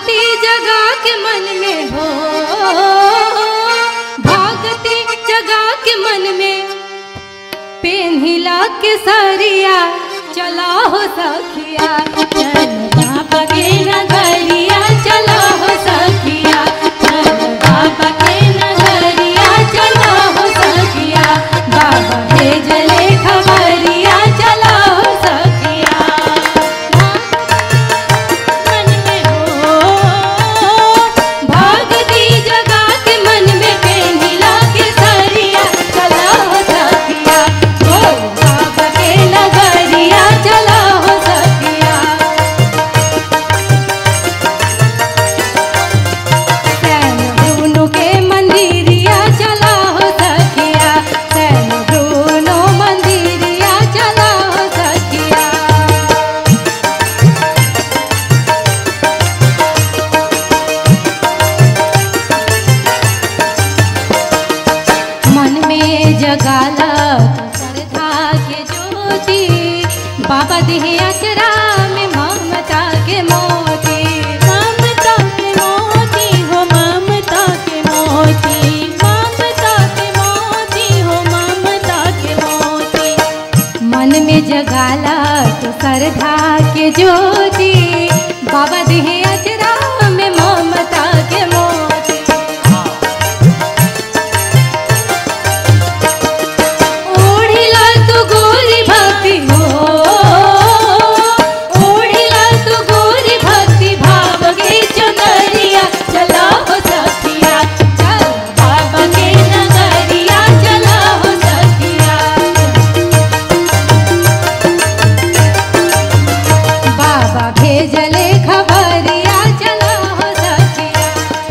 भागती जगा के मन में हो भागती जगा के मन में पेन हिला के सरिया चला हो सखिया चल बाबा के नगरिया चला हो सखिया चल बाबा के नगरिया चला हो सखिया बाबा भेजले खबरिया चला हो सखिया मन में हो भागती जगा के मन में पेनिला के सरिया चला हो सखिया हो बाबा के नगरिया चला हो सखिया सैन ब्रूनो के मंदिरिया चला हो सखिया सैन ब्रूनो मंदिरिया चला हो सखिया मन में जगाला श्रद्धा के ज्योति बाबा देहे अचरा में ममता के मोती ममता के मोती हो ममता के मोती ममता के मोती हो ममता के मोती मन में जगाला तो श्रद्धा के ज्योति बाबा देहे अचरा में ममता के मोती ओढ़िला तू गोरी भक्ति हो ओढ़िला तू गोरी भक्ति भाव के चुनरिया चला हो सखिया चल बाबा के नगरिया चला हो सखिया बाबा भेजले खबरिया चला हो सखिया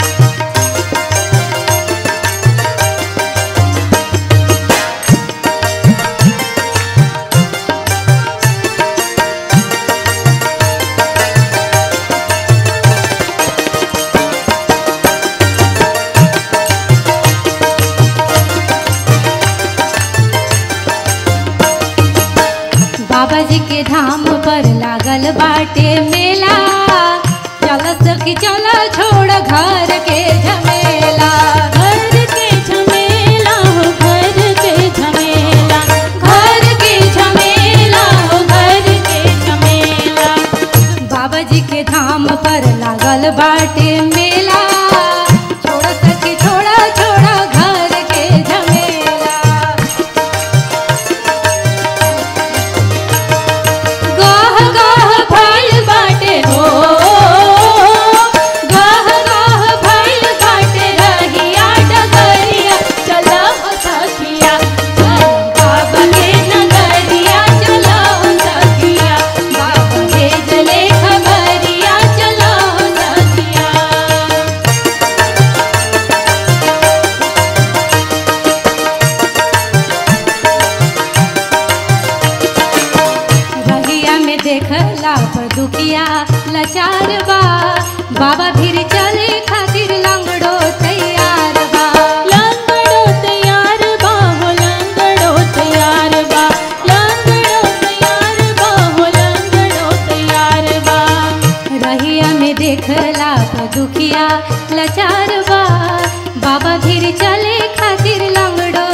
बाबा जी के धाम पर लागल बाटे मेला चल सखी चल छोड़ घर के झमेला घर के झमेला हो घर के झमेला घर के झमेला हो घर के झमेला बाबा जी के धाम पर लागल बाटे मेला छोड़ सखी छोड़ा छोड़ा घर के झमेला गाह गाह भइल बाटे हो गाह गाह भइल बाटे रहिया डगरिया चला हो सखिया चल बाबा के नगरिया चला हो सखिया बाबा भेजले खबरिया चला हो सखिया रहिया में देखला पर दुखिया लाचार बा बाबा भीर चले खातिर लंगड़ो तैयार बा लंगड़ो तैयार बा हो लंगड़ो तैयार बा लंगड़ो तैयार बा हो लंगड़ो तैयार बा रहिया में देखला पर दुखिया लाचार बा बाबा भीर चले खातिर लंगड़ो